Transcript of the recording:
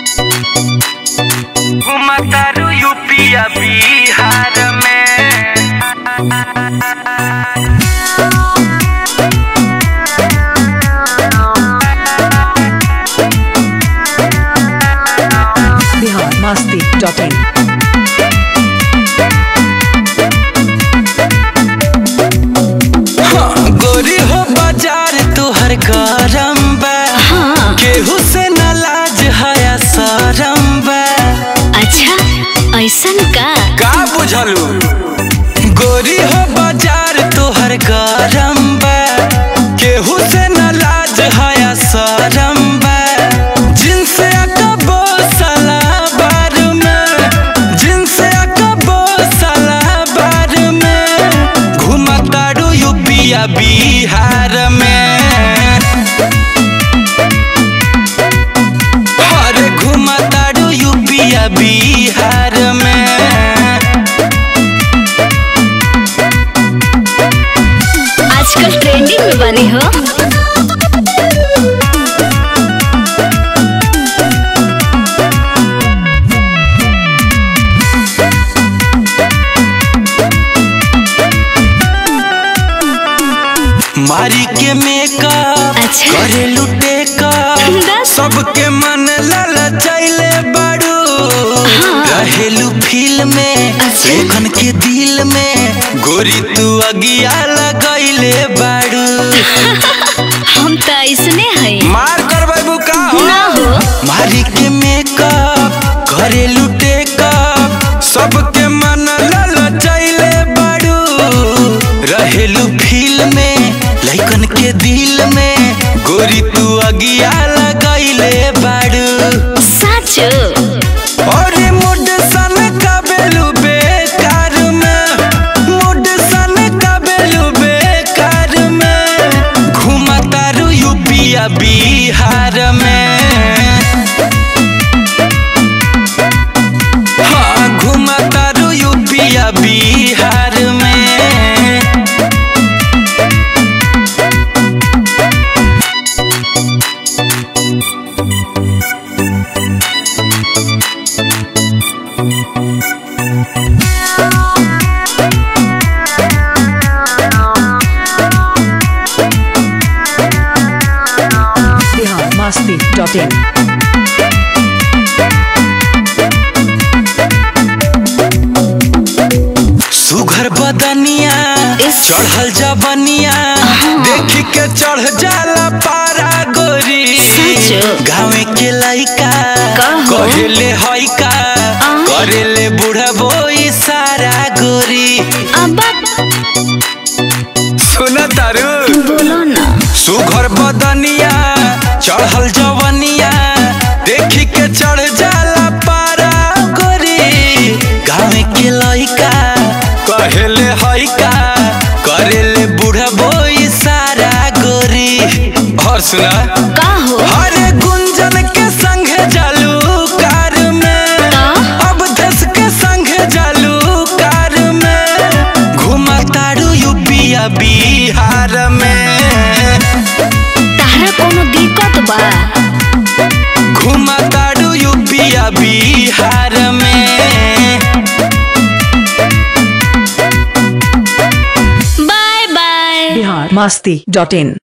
घुमतारू यूपिया बिहार में बिहार मस्ती डॉट इन गोरी हो बाजार तुहर गरम बा केहू से न लाज हया शरम बा अच्छा ऐसन का का बुझलू गोरी हो बाजार तुहर गरम बा केहू से न लाज हया शरम बा जिनसे अकबो सला बार में जिनसे अकबो सला बार में घुमतारू यूपिया बिहार में अरे घुमतारू यूपिया बिहार में आजकल ट्रेंडिंग में बनी हो मारी के मेकअप अच्छा। करे लुटे का बस। सबके मन ललचैले बाड़ू रहेलू फील में अच्छा। लेखन के दिल में गोरी तू अगिया लगैले बाड़ू हम तो ऐसने है मार कर बाबू का हो ना हो मारी के मेकअप करे लुटे कप सबके मन ललचैले बाड़ू रहेलू फील में लइकन के दिल में गोरी तू अगिया लगैले बाड़ू सच और मुड सन कबेलू बेकार में मुड सन कबेलू बेकार में घुमतारू यूपिया बिहार में हाँ घुमतारू यूपिया बिहार में बिहार मस्ती डॉट इन सुघर बदनिया इस- चढ़ल जबनिया देख के चढ़ जाला पारा गोरी सच? गाँव के लइका कहो। कहेले हइका आ? करेले बूढ़ा बोई सारा गोरी अब सुन तारू बोलो ना सुघर बदनिया चढ़ल जवनिया देखी के चढ़ जाला पारा गोरी गाँव के लइका कहेले हइका करेले बूढ़ा बोई सारा गोरी और सुना का हो हरे गुंजन के संगे जालू कार में का? अब धस के संगे जालू कार में घुमतारू यूपिया बिहार में तारा कोनो दिक्कत बा घुमतारू यूपिया बिहार में by by Bihar Masti dot in